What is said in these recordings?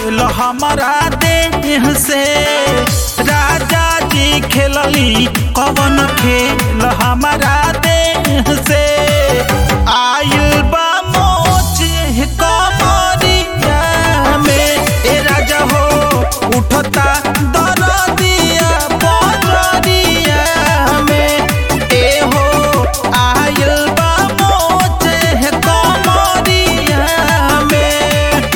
खेल हमारा देह से राजा जी खेलली कवन खेल हमारा देह से आयल बा मोचे कमरिया में ए राजा हो उठता दरदिया बजरिया में ए हो आयल बा मोचे कमरिया में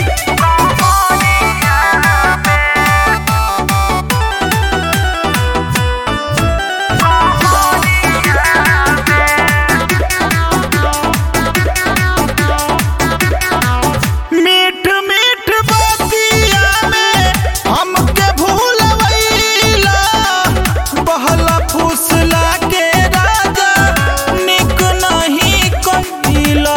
मीठ मीठ बतिया में हमके भूलवैला बहला फुसला के राजा निक नहीं कहिला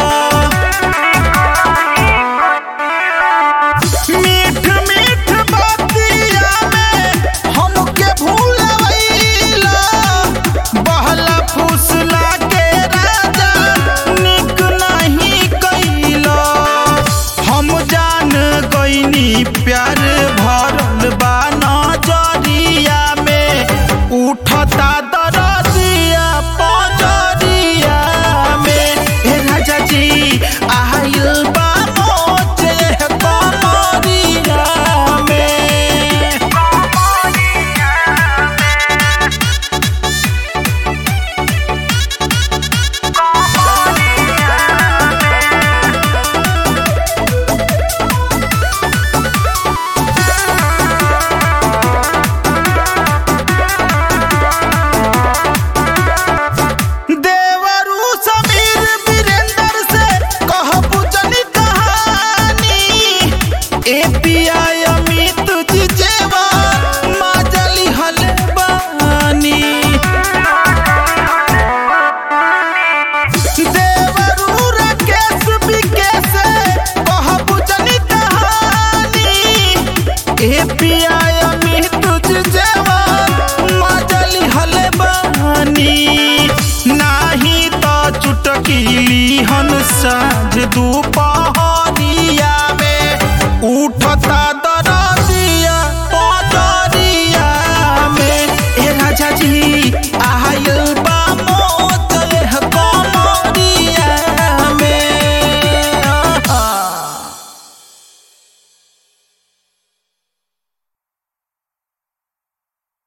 मीठ मीठ बतिया में हमके भूलवैला बहला फुसला के राजा निक नहीं कइला हम जान गईनी प्यार भरल बा नजरिया में उठता दरदिया पजरिया में हे राजा जी आयल बा मोचे कमरिया में देवरू समीर वीरेंद्र से कहबू जनी कहानी एपीआई अमित जी जेवा माजली हले बानी देवरू राकेश विकेश कहबू जनी कहानी एपीआई अमित जी जेवा माजली हले बानी